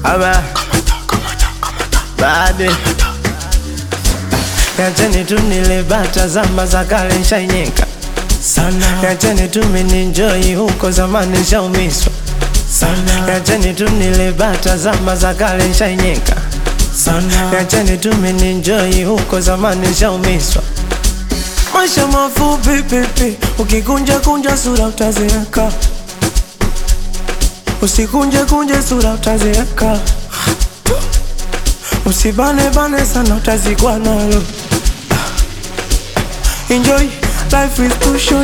ama baade Yacheni tu nile bata zama za kale nshainyeka sana, yacheni tu mininjoi huko zamani nshaumiswa sana, yacheni tu nile bata zama za kale nshainyeka sana, yacheni tu mininjoi huko zamani nshaumiswa Maisha mafupi pipi, ukikunja kunja sura utazeeka, usikunje kunje sura utazeeka, usibane bane sana utazikwa nalo. Enjoy, life is too short.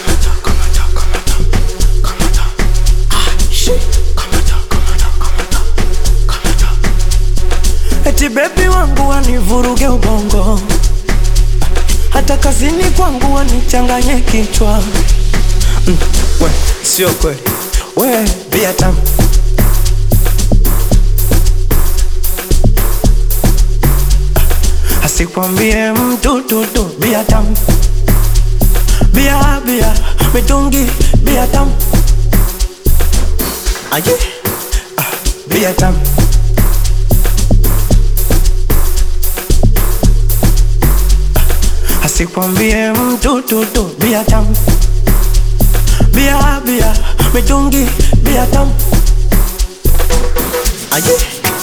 Eti bebi wangu wanivuruge ubongo, hata kazini kwangu wanichanganye kichwa. Mm, we, sio kweli, we bia tamu asikwambie mtu tutu bia tamu bia bia mitungi bia tamu aje ah, bia tamu asikwambie mtu tutu bia tamu bia bia mitungi bia tamu aje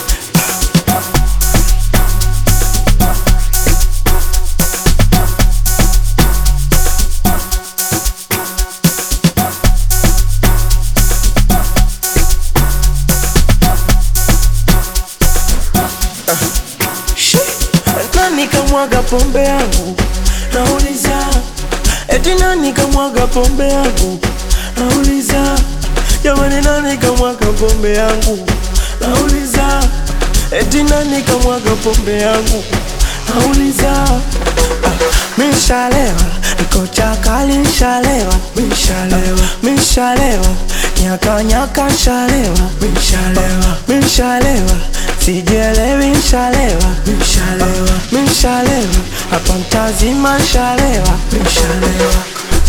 Shi, nani kamwaga pombe yangu nauliza eti nani kamwaga pombe yangu nauliza jamani nani kamwaga pombe yangu nauliza eti nani kamwaga pombe yangu nauliza ah, mishalewa niko chakali nshalewa mishalewa mishalewa nyaka nyaka nshalewa mishalewa mishalewa sijielewi nshalewa mishalewa mishalewa hapa mtazima nshalewa mishalewa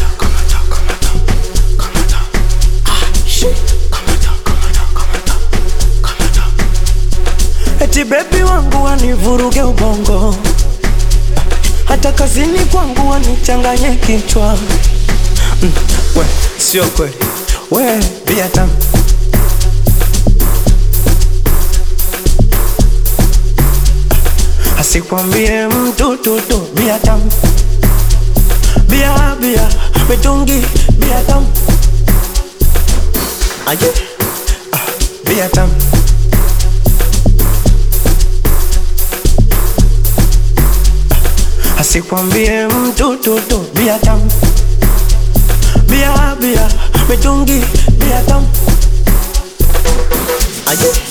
Eti bebi wangu wanivuruge ubongo, hata kazini kwangu wanichanganye kichwa. Mm, we sio kweli, we bia tamu asikwambie mtu tutu bia tamu bia bia mitungi bia tamu aje ah, bia tamu asikwambie mtu tutu bia tamu bia bia mitungi bia tamu aje